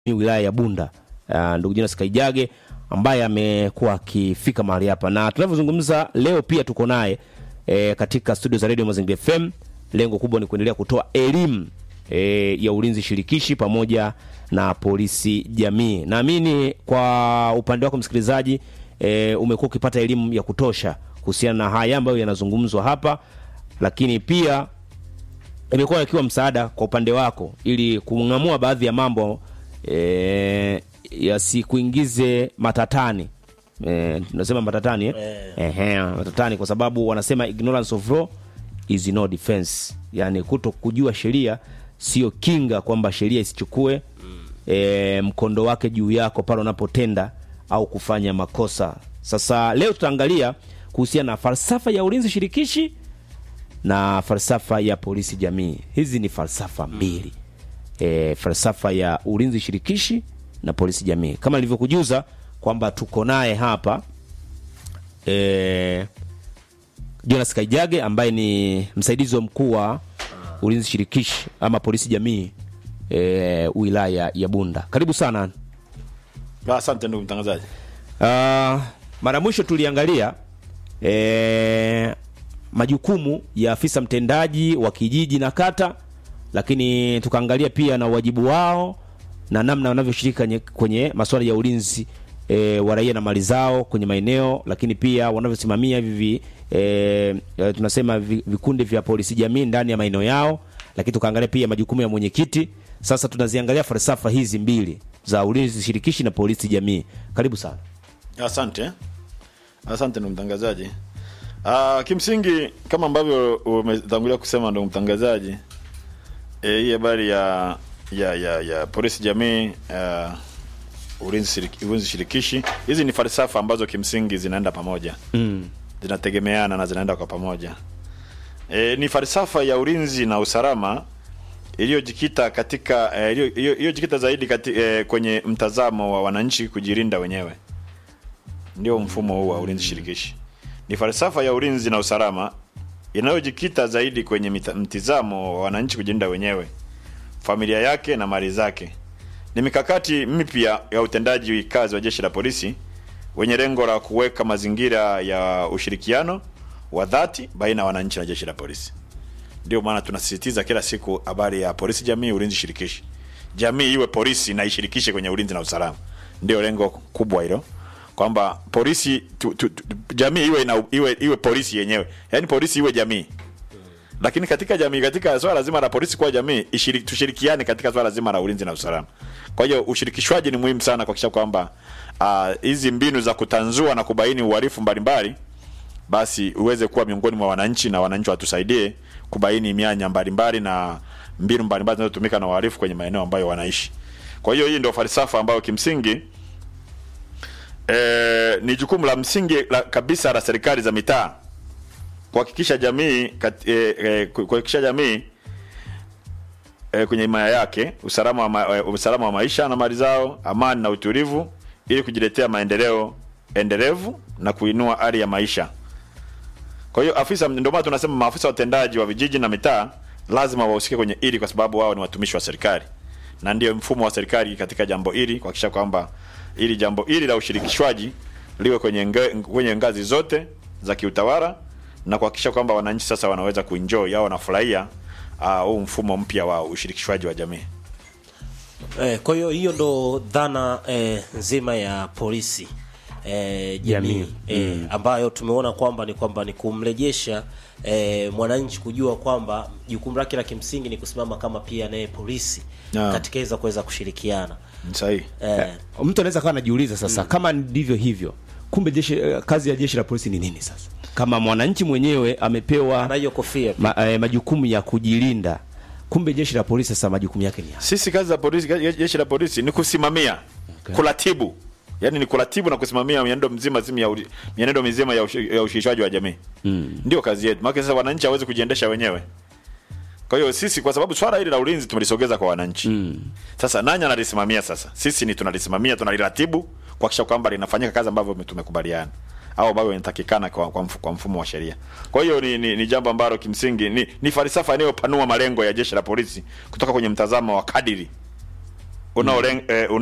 wilaya ya Bunda uh, ndugu Jonas Kaijage ambaye amekuwa akifika mahali hapa, na tunavyozungumza leo pia tuko naye e, katika studio za Radio Mazingira FM. Lengo kubwa ni kuendelea kutoa elimu e, ya ulinzi shirikishi pamoja na polisi jamii. Naamini kwa upande wako msikilizaji, e, umekuwa ukipata elimu ya kutosha kuhusiana na haya ambayo yanazungumzwa hapa, lakini pia imekuwa yakiwa msaada kwa upande wako ili kung'amua baadhi ya mambo e, yasikuingize matatani e, tunasema matatani eh? Ehe, matatani kwa sababu wanasema ignorance of law is no defense, yani kuto kujua sheria sio kinga kwamba sheria isichukue e, mkondo wake juu yako pale unapotenda au kufanya makosa. Sasa leo tutaangalia kuhusiana na falsafa ya ulinzi shirikishi na falsafa ya polisi jamii. Hizi ni falsafa mbili e, falsafa ya ulinzi shirikishi na polisi jamii, kama nilivyokujuza kwamba tuko naye hapa e, Jonas Kaijage ambaye ni msaidizi wa mkuu wa ulinzi shirikishi ama polisi jamii e, wilaya ya Bunda. Karibu sana. Asante ndugu mtangazaji. Uh, mara mwisho tuliangalia e, majukumu ya afisa mtendaji wa kijiji na kata, lakini tukaangalia pia na wajibu wao na namna wanavyoshiriki kwenye, kwenye masuala ya ulinzi e, wa raia na mali zao kwenye maeneo, lakini pia wanavyosimamia hivi e, tunasema vi- vikundi vya polisi jamii ndani ya maeneo yao, lakini tukaangalia pia majukumu ya mwenyekiti. Sasa tunaziangalia falsafa hizi mbili za ulinzi shirikishi na polisi jamii. Karibu sana. Asante, asante ndugu mtangazaji. Uh, kimsingi kama ambavyo umetangulia kusema ndugu mtangazaji, eh, hii habari ya ya ya ya polisi jamii uh, ulinzi shiriki, ulinzi shirikishi, hizi ni falsafa ambazo kimsingi zinaenda pamoja Mm. zinategemeana na zinaenda kwa pamoja. E, ni falsafa ya ulinzi na usalama iliyojikita katika eh, iliyo- iliyo- iliyojikita zaidi kati, e, kwenye mtazamo wa wananchi kujilinda wenyewe. Ndio mfumo huu wa ulinzi shirikishi. Ni falsafa ya ulinzi na usalama inayojikita zaidi kwenye mita- mtizamo wa wananchi kujilinda wenyewe, familia yake na mali zake. Ni mikakati mipya ya utendaji kazi wa jeshi la polisi wenye lengo la kuweka mazingira ya ushirikiano wa dhati baina ya wananchi na jeshi la polisi. Ndio maana tunasisitiza kila siku habari ya polisi jamii, ulinzi shirikishi. Jamii iwe polisi na ishirikishe kwenye ulinzi na usalama. Ndio lengo kubwa hilo, kwamba polisi tu, tu, tu, jamii iwe, na, iwe iwe polisi yenyewe, yaani polisi iwe jamii lakini katika jamii, katika swala zima la polisi kwa jamii ishiri, tushirikiane katika swala zima la ulinzi na usalama. Kwa hiyo ushirikishwaji ni muhimu sana kuhakikisha kwamba ah, hizi mbinu za kutanzua na kubaini uhalifu mbalimbali basi uweze kuwa miongoni mwa wananchi na wananchi watusaidie kubaini mianya mbalimbali na mbinu mbalimbali zinazotumika na wahalifu kwenye maeneo ambayo wanaishi. Kwa hiyo hii ndio falsafa ambayo kimsingi eh, ni jukumu la msingi la, kabisa la serikali za mitaa kuhakikisha jamii kat, eh, eh, kuhakikisha jamii eh, kwenye himaya yake usalama wa, ma, eh, usalama wa maisha na mali zao, amani na utulivu, ili kujiletea maendeleo endelevu na kuinua hali ya maisha. Kwa hiyo afisa, ndio maana tunasema maafisa watendaji wa vijiji na mitaa lazima wahusike kwenye hili, kwa sababu wao ni watumishi wa serikali na ndio mfumo wa serikali katika jambo hili, kuhakikisha kwamba ili jambo hili la ushirikishwaji liwe kwenye, nga, kwenye ngazi zote za kiutawala na kuhakikisha kwamba wananchi sasa wanaweza kuenjoy au wanafurahia ah, huu mfumo mpya wa ushirikishwaji wa jamii. Eh, kwa hiyo hiyo ndo dhana eh, nzima ya polisi eh, jamii Jamii. eh, ambayo tumeona kwamba ni kwamba ni kumrejesha eh, mwananchi kujua kwamba jukumu lake la kimsingi ni kusimama kama pia naye polisi Naam. katika iza kuweza kushirikiana Ni sahihi. eh, Mtu anaweza kawa anajiuliza sasa, kama ndivyo hivyo, kumbe jeshi, eh, kazi ya jeshi la polisi ni nini sasa? Kama mwananchi mwenyewe amepewa na hiyo kofia ma, eh, majukumu ya kujilinda, kumbe jeshi la polisi sasa majukumu yake ni yapi? Sisi kazi za polisi, je- jeshi la polisi ni kusimamia, Okay. kuratibu, yaani ni kuratibu na kusimamia mienendo mzima zima ya uli- mienendo mizima ya, ushi, ya ushirikishwaji wa jamii mm. Ndio kazi yetu, maana sasa wananchi hawezi kujiendesha wenyewe. Kwa hiyo sisi, kwa sababu swala hili la ulinzi tumelisogeza kwa wananchi mm. Sasa nani analisimamia? Sasa sisi ni tunalisimamia, tunaliratibu kuhakikisha kwamba linafanyika kazi ambavyo tumekubaliana au ambavyo inatakikana kwa, kwa, mfu, kwa mfumo wa sheria. Kwa hiyo ni, ni, ni jambo ambalo kimsingi ni, ni falsafa inayopanua malengo ya jeshi la polisi kutoka kwenye mtazamo wa kadiri unaolenga eh,